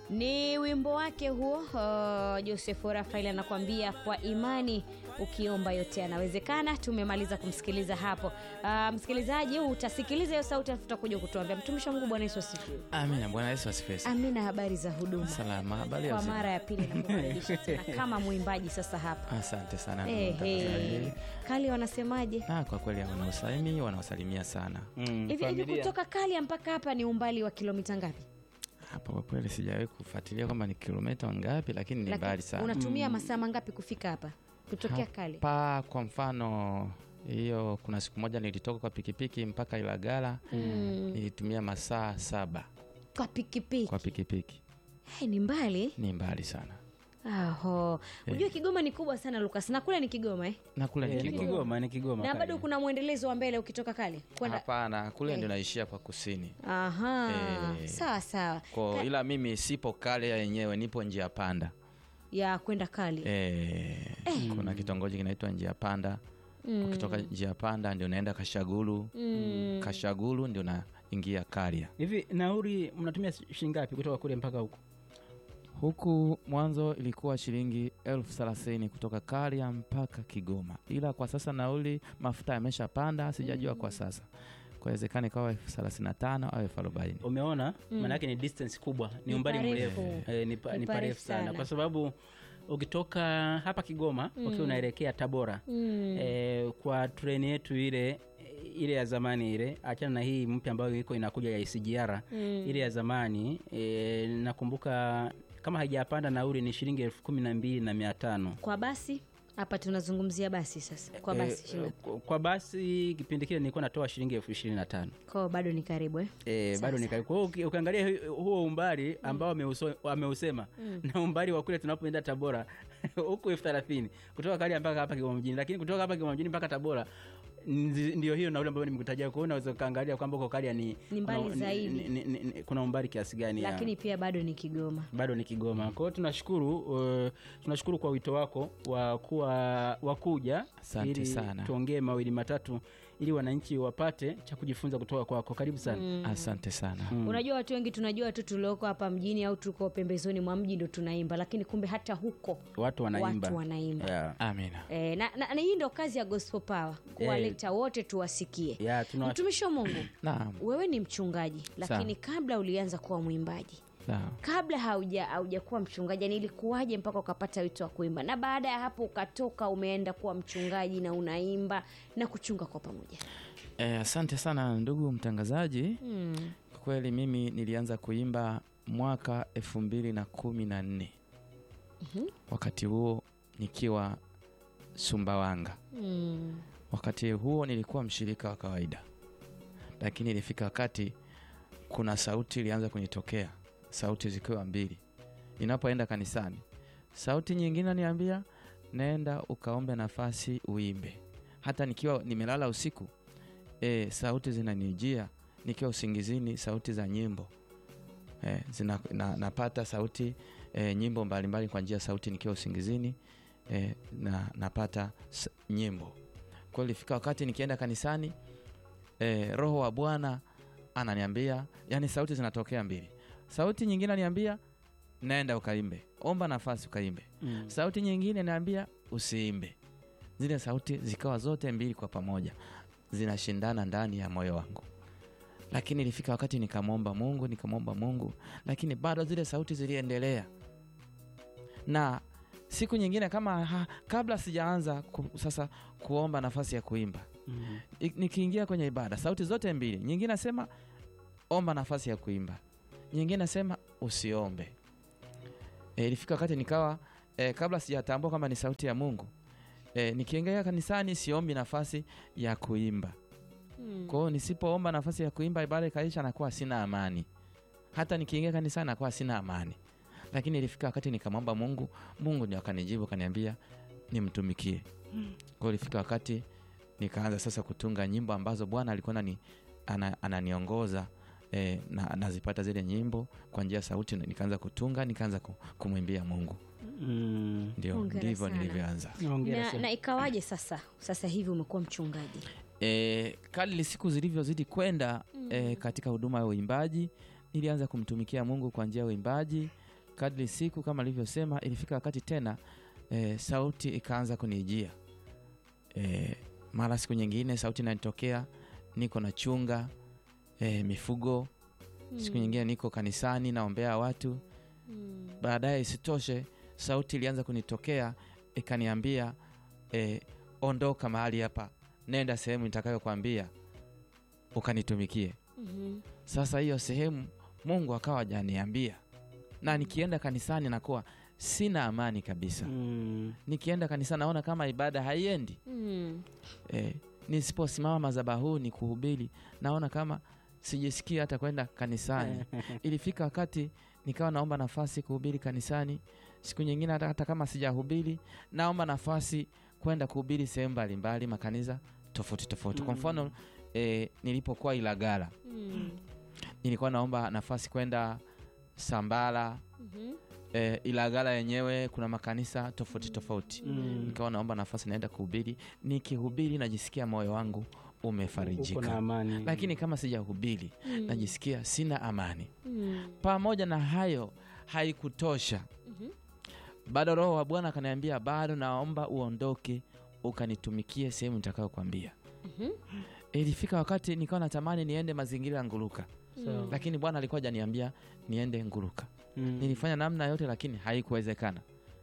Ni wimbo wake huo. Uh, Joseph Rafael anakuambia kwa imani ukiomba yote yanawezekana. Tumemaliza kumsikiliza hapo. Uh, msikilizaji, utasikiliza hiyo sauti afu utakuja kutuambia. Mtumishi wa Mungu, Bwana Yesu asifiwe. Amina. Bwana Yesu asifiwe. sana. Amina. Habari za huduma? Salama. Habari ya Kwa uzima? mara ya pili nakukaribisha tena kama mwimbaji sasa hapa. Asante sana ndugu Ehe. mtangazaji. Kali wanasemaje? Ah, kwa kweli wanaosalimi wanaosalimia sana Mm, Hivi hivi familia. kutoka Kalia mpaka hapa ni umbali wa kilomita ngapi? hapa. Kwa kweli sijawahi kufuatilia kwamba ni kilomita ngapi, lakini ni Lakini mbali sana. Unatumia masaa mangapi kufika hapa kutokea Kali? Hapa kwa mfano hiyo, kuna siku moja nilitoka kwa pikipiki mpaka Ilagala nilitumia masaa saba Kwa pikipiki. kwa pikipiki. Hey, ni mbali. Ni mbali sana, Aho. Unajua Kigoma ni kubwa sana Lucas. Na kule ni Kigoma eh? na kule Eh, ni ni Kigoma. Kigoma, ni Kigoma. Na kali. bado kuna mwendelezo wa mbele ukitoka Kali. Kwenda Hapana, kule Eh. ndio naishia kwa kusini Aha. Eh. Sawa sawa. kwa, Ka- ila mimi sipo kale yenyewe, nipo njia panda ya kwenda Kali. Eh, kuna kitongoji kinaitwa njia panda ukitoka njia panda ndio unaenda kashagulu Mm. kashagulu ndio unaingia karia Hivi nauri mnatumia shilingi ngapi kutoka kule mpaka huko? huku mwanzo ilikuwa shilingi elfu thelathini kutoka karia mpaka kigoma ila kwa sasa nauli mafuta yameshapanda sijajua kwa sasa kwawezekana ikawa elfu thelathini na tano au elfu arobaini Umeona, maana yake ni distance kubwa, ni Ni umbali parefu. mrefu, eh, ni, pa, Ni ni parefu parefu sana. sana. kwa sababu ukitoka hapa Kigoma ukiwa unaelekea Tabora Mm. eh, kwa treni yetu ile ile ya zamani ile, achana na hii mpya ambayo iko inakuja ya SGR ile ya zamani eh, nakumbuka kama haijapanda nauli ni shilingi elfu kumi na mbili na mia tano Kwa basi hapa tunazungumzia basi sasa. Kwa basi Eh, eh, kwa- kwa basi kipindi kile nilikuwa natoa shilingi elfu ishirini na tano kwa bado ni karibu eh? E, bado ni karibu. Kwa hiyo uki- ukiangalia hu- huo umbali ambao ameuso- ameusema na umbali wa kule tunapoenda Tabora huku elfu thelathini kutoka Karia mpaka hapa Kigoma mjini, lakini kutoka hapa Kigoma mjini mpaka Tabora ndi- ndio hiyo nauli ambayo nimekutajia. Kwa hiyo unaweza ukaangalia kwamba uko Karia ni Ni mbali kuna, zaidi. ni, ni, ni, ni, kuna umbali kiasi gani ya- Lakini pia bado ni Kigoma. bado ni Kigoma. Kwa hiyo tunashukuru uh, tunashukuru kwa wito wako wa kuwa wa kuja Asante ili sana. tuongee mawili matatu ili wananchi wapate cha kujifunza kutoka kwako. Karibu sana. asante sana Unajua watu wengi tunajua tu tulioko hapa mjini au tuko pembezoni mwa mji ndo tunaimba, lakini kumbe hata huko Watu wanaimba. watu wanaimba. Yeah. amina E, na, na, na hii ndo kazi ya Gospel Power kuwaleta wote tuwasikie. Yeah, tuna Mtumishi wa Mungu, naam wewe ni mchungaji, lakini kabla ulianza kuwa mwimbaji sawa kabla hauja haujakuwa mchungaji, yani ilikuwaje mpaka ukapata wito wa kuimba, na baada ya hapo ukatoka umeenda kuwa mchungaji na unaimba na kuchunga kwa pamoja? Eh, asante sana ndugu mtangazaji Mm. kwa kweli mimi nilianza kuimba mwaka elfu mbili na kumi na nne wakati huo nikiwa sumbawanga Mm. wakati huo nilikuwa mshirika wa kawaida lakini ilifika wakati kuna sauti ilianza kunitokea sauti zikiwa mbili ninapoenda kanisani sauti nyingine niambia nenda ukaombe nafasi uimbe hata nikiwa nimelala usiku e, sauti zinanijia nikiwa usingizini sauti za nyimbo e, zina, na, napata sauti e, nyimbo mbalimbali kwa njia ya sauti nikiwa usingizini e, na napata s- nyimbo kwa hiyo ilifika wakati nikienda kanisani e, roho wa bwana ananiambia yani sauti zinatokea mbili sauti nyingine ananiambia naenda ukaimbe omba nafasi ukaimbe Mm. sauti nyingine naambia usiimbe zile sauti zikawa zote mbili kwa pamoja zinashindana ndani ya moyo wangu lakini ilifika wakati nikamwomba mungu nikamwomba mungu lakini bado zile sauti ziliendelea na siku nyingine kama ha, kabla sijaanza ku, sasa kuomba nafasi ya kuimba Mm. I- nikiingia kwenye ibada sauti zote mbili nyingine nasema omba nafasi ya kuimba nyingine nasema usiombe e, ilifika wakati nikawa e, kabla sijatambua kwamba ni sauti ya mungu e, nikiingia kanisani siombi nafasi ya kuimba Mm. kwa hiyo nisipoomba nafasi ya kuimba ibada ikaisha nakuwa sina amani hata nikiingia kanisani nakuwa sina amani lakini ilifika wakati nikamwomba mungu mungu ndio akanijibu akaniambia nimtumikie kwa hiyo ilifika wakati nikaanza sasa kutunga nyimbo ambazo bwana alikuwa anani, ana, ananiongoza e, na nazipata zile nyimbo kwa njia ya sauti nikaanza kutunga nikaanza ku- kumwimbia mungu Mm. ndio Hongera ndivyo sana. nilivyoanza Hongera Na, sana. na ikawaje sasa sasa hivi umekuwa mchungaji? e, kadri siku zilivyozidi kwenda e, katika huduma ya uimbaji nilianza kumtumikia mungu kwa njia ya uimbaji kadri siku kama alivyosema ilifika wakati tena e, sauti ikaanza kunijia e, mara siku nyingine sauti inanitokea niko na chunga e, mifugo siku nyingine niko kanisani naombea watu Mm. baadaye isitoshe sauti ilianza kunitokea ikaniambia e, ondoka mahali hapa nenda sehemu nitakayokwambia ukanitumikie Mhm. sasa hiyo sehemu mungu akawa hajaniambia na nikienda kanisani nakuwa sina amani kabisa Mm. nikienda kanisani naona kama ibada haiendi Mm. e, nisiposimama madhabahuni kuhubiri naona kama sijisikii hata kwenda kanisani ilifika wakati nikawa naomba nafasi kuhubiri kanisani siku nyingine hata, hata kama sijahubiri naomba nafasi kwenda kuhubiri sehemu mbalimbali makanisa tofauti tofauti kwa Mm. mfano e, nilipokuwa ilagala Mm. nilikuwa naomba nafasi kwenda sambala Mhm. e, ilagala yenyewe kuna makanisa tofauti tofauti Mm. nikawa naomba nafasi naenda kuhubiri nikihubiri najisikia moyo wangu Uko na umefarijika amani lakini kama sijahubiri Mm. najisikia sina amani Mm. pamoja na hayo haikutosha Mhm. bado roho wa bwana akaniambia bado naomba uondoke ukanitumikie sehemu nitakayokwambia Mhm. ilifika wakati nikawa natamani niende mazingira ya nguruka Sawa. lakini bwana alikuwa hajaniambia niende nguruka Mm. nilifanya namna yote lakini haikuwezekana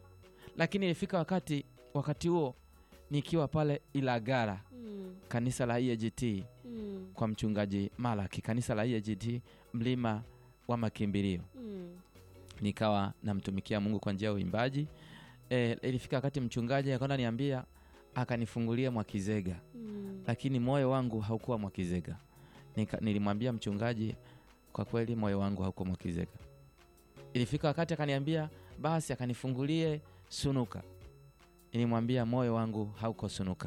lakini ilifika wakati wakati huo nikiwa pale ilagara Mm. kanisa la EAGT Mm. kwa mchungaji malaki kanisa la EAGT mlima wa makimbilio Mm. nikawa namtumikia mungu kwa njia ya uimbaji e, ilifika wakati mchungaji akaenda niambia akanifungulia mwakizega Mm. lakini moyo wangu haukuwa mwakizega Nika, nilimwambia mchungaji kwa kweli moyo wangu haukuwa mwakizega ilifika wakati akaniambia basi akanifungulie sunuka nilimwambia moyo wangu hauko sunuka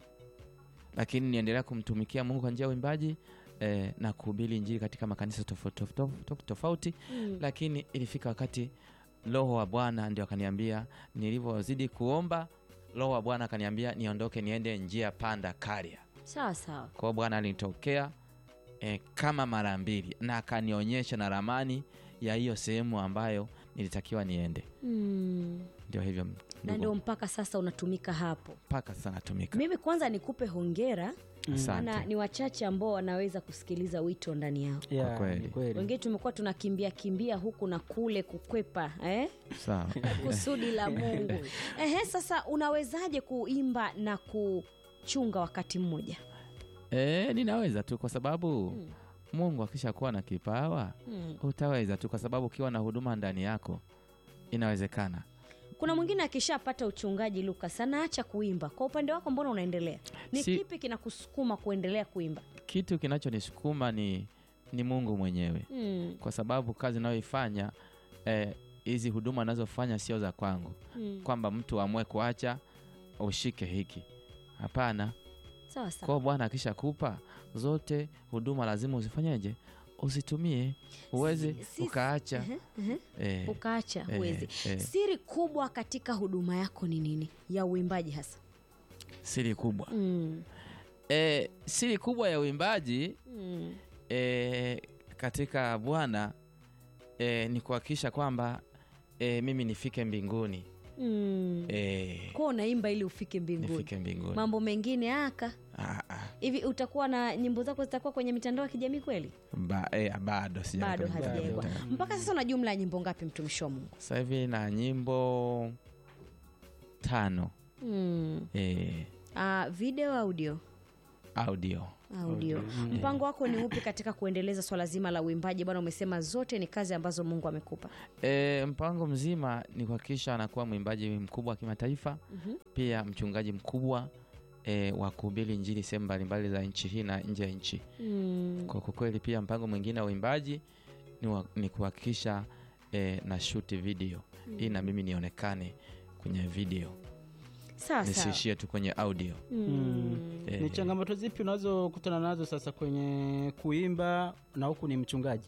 lakini niendelea kumtumikia mungu kwa njia ya uimbaji eh, na kuhubiri injili katika makanisa tofauti tofauti tofauti Mm. lakini ilifika wakati roho wa bwana ndio akaniambia nilivyozidi kuomba roho wa bwana akaniambia niondoke niende njia panda karia sawa sawa kwa hiyo bwana alinitokea e, kama mara mbili na akanionyesha na ramani ya hiyo sehemu ambayo nilitakiwa niende Mm. ndio hivyo na ndugu, ndio mpaka sasa unatumika hapo mpaka sasa natumika mimi kwanza nikupe hongera asante maana ni wachache ambao wanaweza kusikiliza wito ndani yao Yeah, kweli. ni kweli. wengine tumekuwa tunakimbia kimbia huku na kule kukwepa eh? sawa kusudi la mungu Ehe, sasa unawezaje kuimba na kuchunga wakati mmoja e, ninaweza tu kwa sababu Mm. mungu akishakuwa na kipawa mm. utaweza tu kwa sababu ukiwa na huduma ndani yako inawezekana kuna mwingine akishapata uchungaji lukas anaacha kuimba kwa upande wako mbona unaendelea ni Si- kipi kinakusukuma kuendelea kuimba kitu kinachonisukuma ni ni mungu mwenyewe mm. kwa sababu kazi inayoifanya eh, hizi huduma anazofanya sio za kwangu Mm. kwamba mtu amue kuacha ushike hiki hapana sawa sawa kwao bwana akishakupa zote huduma lazima uzifanyeje uzitumie uweze Si- si- ukaacha Ehe, ehe. eh, ukaacha eh, huwezi eh. siri kubwa katika huduma yako ni nini ya uimbaji hasa siri kubwa mm. eh, siri kubwa ya uimbaji Mm. e, katika bwana e, ni kuhakikisha kwamba e, mimi nifike mbinguni Mm. e, kuwa unaimba ili ufike mbinguni nifike mbinguni mambo mengine aka Ah, ah, hivi utakuwa na nyimbo zako zitakuwa kwenye mitandao ya kijamii kweli ba, e, bado sijaweka bado mitandao ya hazijawekwa mitandao. mpaka sasa una jumla ya nyimbo ngapi mtumishi wa mungu sasa hivi na nyimbo tano mm. e, uh, video audio audio audio Mm. mpango wako ni upi katika kuendeleza swala zima la uimbaji bwana umesema zote ni kazi ambazo mungu amekupa e, mpango mzima ni kuhakikisha anakuwa mwimbaji mkubwa wa kimataifa Mhm. pia mchungaji mkubwa e, wa kuhubiri injili sehemu mbalimbali za nchi hii na nje ya nchi mm. kwa kwa kweli pia mpango mwingine wa uimbaji ni, wa, ni kuhakikisha e, na shoot video ili na mimi nionekane kwenye video sawa sawa nisiishie tu kwenye audio mm. Eh, ni changamoto zipi unazokutana nazo sasa kwenye kuimba na huku ni mchungaji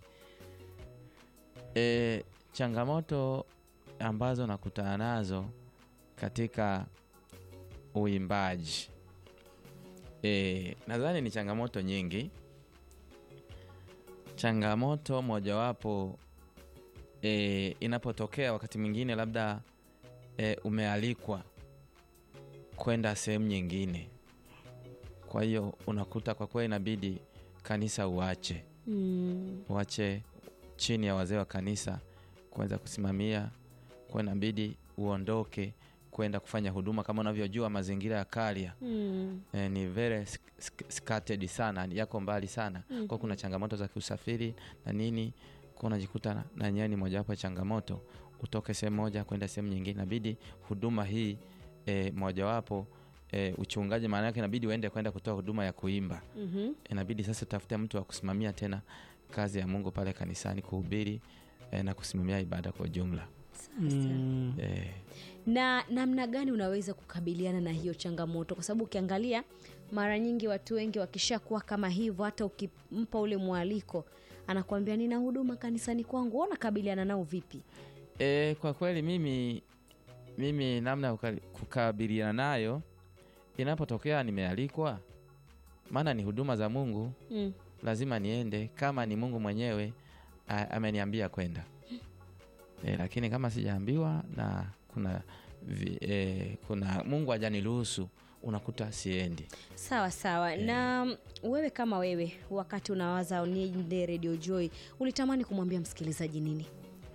e, changamoto ambazo nakutana nazo katika uimbaji e, nadhani ni changamoto nyingi changamoto mojawapo e, inapotokea wakati mwingine labda e, umealikwa kwenda sehemu nyingine kwa hiyo unakuta kwa kweli inabidi kanisa uache Mm. uache chini ya wazee wa kanisa kuweza kusimamia kwa inabidi uondoke kwenda kufanya huduma kama unavyojua mazingira ya Karia Mm. eh, ni very sk- sk- scattered sana yako mbali sana Mhm. kwa kuna changamoto za kiusafiri na nini kwa unajikuta na- na nyewe ni mojawapo ya changamoto utoke sehemu moja kwenda sehemu nyingine inabidi huduma hii eh, mojawapo eh, uchungaji maana yake inabidi uende kwenda kutoa huduma ya kuimba Mhm. inabidi sasa utafute mtu wa kusimamia tena kazi ya mungu pale kanisani kuhubiri eh, na kusimamia ibada kwa ujumla Mm. eh, na namna gani unaweza kukabiliana na hiyo changamoto kwa sababu ukiangalia mara nyingi watu wengi wakishakuwa kama hivyo hata ukimpa ule mwaliko anakuambia nina huduma kanisani kwangu wewe unakabiliana nao vipi E, kwa kweli mimi mimi namna ya kuka- kukabiliana nayo inapotokea nimealikwa, maana ni huduma za Mungu, mm. lazima niende kama ni Mungu mwenyewe a- ameniambia kwenda. E, lakini kama sijaambiwa na kuna vi, e, kuna Mungu hajaniruhusu unakuta siendi. sawa sawa na mm, wewe kama wewe wakati unawaza niende radio joy ulitamani kumwambia msikilizaji nini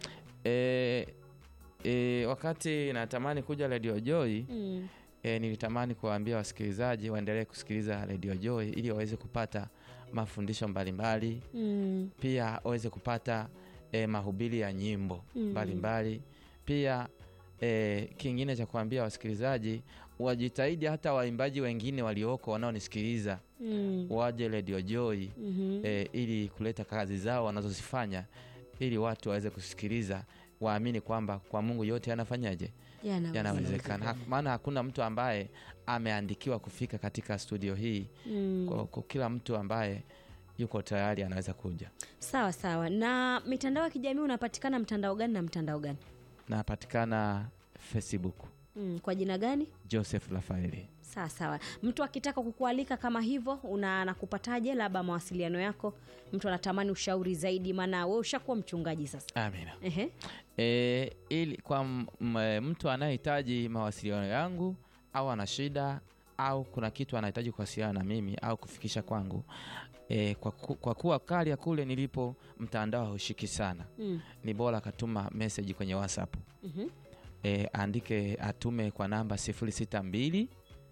E, e, wakati natamani kuja Radio Joy mm. e, nilitamani kuwaambia wasikilizaji waendelee kusikiliza Radio Joy ili waweze kupata mafundisho mbalimbali Mm. pia waweze kupata e, mahubiri ya nyimbo Mm. mbalimbali pia e, kingine cha kuambia wasikilizaji wajitahidi hata waimbaji wengine walioko wanaonisikiliza Mm. waje Radio Joy Mhm. e, ili kuleta kazi zao wanazozifanya ili watu waweze kusikiliza waamini kwamba kwa Mungu yote yanafanyaje Yanaweza. yanawezekana Hak- maana hakuna mtu ambaye ameandikiwa kufika katika studio hii Mm. kwa, kwa kila mtu ambaye yuko tayari anaweza kuja sawa sawa na mitandao ya kijamii unapatikana mtandao gani na mtandao gani napatikana facebook mm. kwa jina gani joseph rafaeli sawa sawa mtu akitaka kukualika kama hivyo una nakupataje labda mawasiliano yako mtu anatamani ushauri zaidi maana we ushakuwa mchungaji sasa amina Ehe. e, ili kwa m, m, mtu anayehitaji mawasiliano yangu au ana shida au kuna kitu anahitaji kuwasiliana na mimi au kufikisha kwangu e, kwa, ku, kwa kuwa Karia kule nilipo mtandao haushiki sana Mm. ni bora akatuma meseji kwenye whatsapp Mhm. e, andike atume kwa namba 062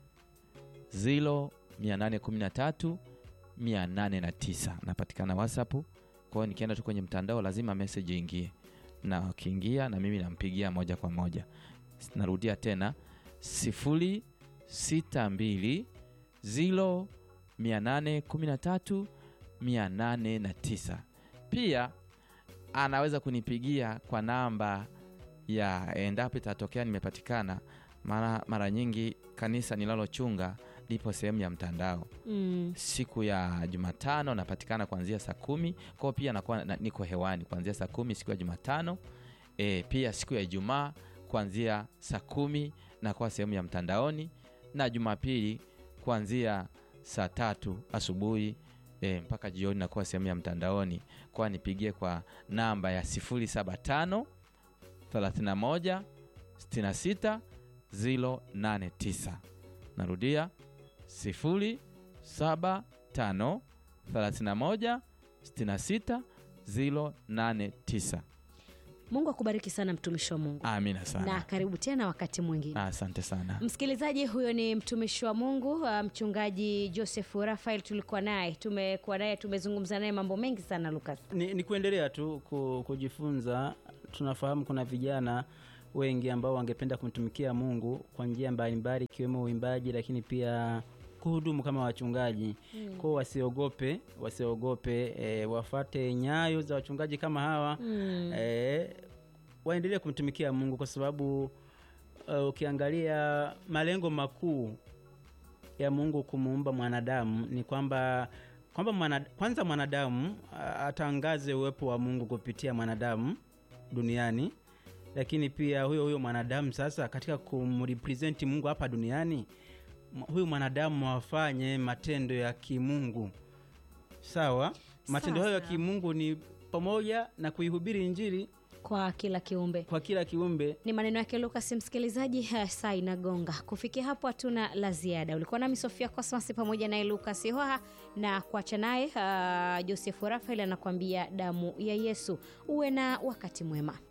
0 813 809 napatikana whatsapp kwa hiyo nikienda tu kwenye mtandao lazima meseji ingie na ukiingia na mimi nampigia moja kwa moja narudia tena 062 0 813 809 pia anaweza kunipigia kwa namba ya endapo itatokea nimepatikana mara, mara nyingi kanisa ninalochunga lipo sehemu ya mtandao Mm. siku ya jumatano napatikana kuanzia saa kumi kwao pia nakuwa na, niko hewani kuanzia saa kumi siku ya jumatano e, pia siku ya ijumaa kuanzia saa kumi nakuwa sehemu ya mtandaoni na jumapili kuanzia saa tatu asubuhi e, mpaka jioni nakuwa sehemu ya mtandaoni kwa nipigie kwa namba ya 075 31 66 089 narudia 075 31 66 089 mungu akubariki sana mtumishi wa mungu amina na sana karibu tena wakati mwingine asante sana msikilizaji huyo ni mtumishi wa mungu uh, mchungaji joseph rafael tulikuwa naye tumekuwa naye tumezungumza naye mambo mengi sana lukas ni, ni kuendelea tu ku, kujifunza tunafahamu kuna vijana wengi ambao wangependa kumtumikia mungu kwa njia mbalimbali ikiwemo uimbaji lakini pia kuhudumu kama wachungaji mm. kwao wasiogope wasiogope e, wafate nyayo za wachungaji kama hawa mm. e, waendelee kumtumikia mungu kwa sababu uh, ukiangalia malengo makuu ya mungu kumuumba mwanadamu ni kwamba kwamba mwana, kwanza mwanadamu uh, atangaze uwepo wa mungu kupitia mwanadamu duniani lakini pia huyo huyo mwanadamu sasa katika kumrepresenti mungu hapa duniani m- huyu mwanadamu afanye matendo ya kimungu sawa matendo hayo ya Sawa. kimungu ni pamoja na kuihubiri injili kwa kila kiumbe kwa kila kiumbe ni maneno yake lukas msikilizaji ha, saa inagonga kufikia hapo hatuna la ziada ulikuwa nami sofia cosmas pamoja naye lukas hoha na kuacha naye uh, josefu rafael anakuambia damu ya yesu uwe na wakati mwema